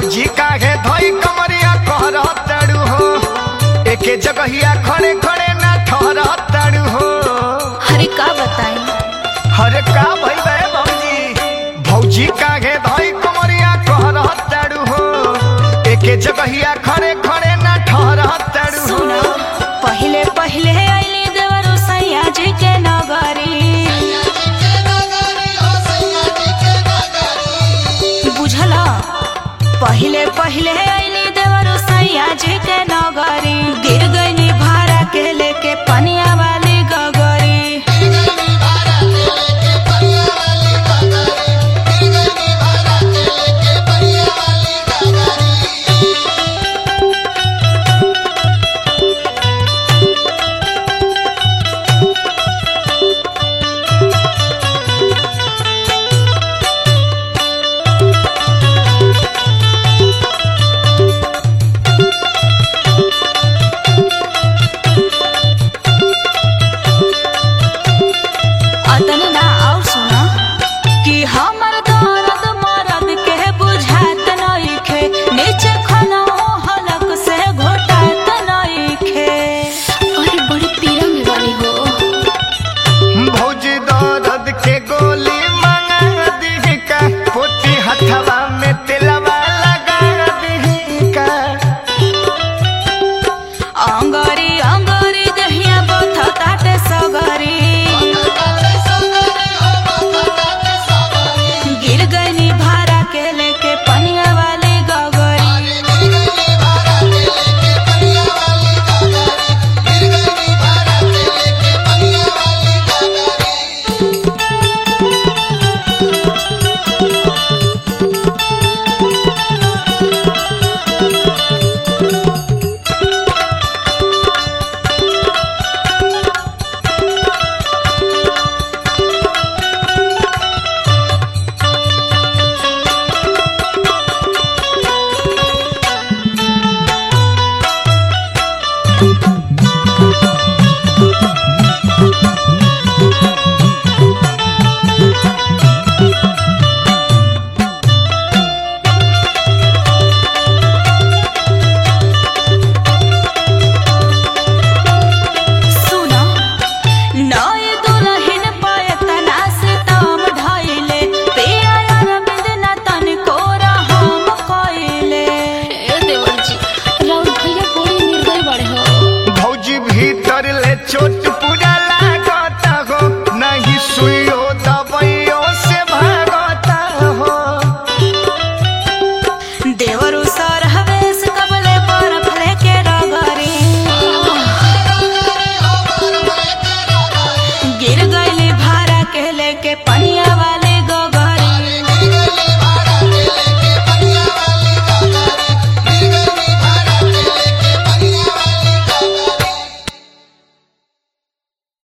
भौजी काहे धोई कमरिया कहर तड़ू हो एके जगहिया खड़े खड़े ना ठहर तड़ू हो अरे का बताई हरे का भई बे भौजी भौजी काहे धोई कमरिया कहर तड़ू हो एके जगहिया खड़े खड़े ना ठहर तड़ू सुना हो पहिले पहिले आइली देवरो सैया जी के नगरी बुझला पहिले पहिले आइली देवरो सैया जी के नगरी गिर गईनी भाड़ा के लेके पनिया वाली गगरी अतने ना और सुना कि हमर दर्द मरद के बुझात नइखे नीचे खाना हलक से घोटात नइखे अरे बड़ी पीड़ा में वाली हो भौजी दर्द के गोली मंगा दी का पोती हथवा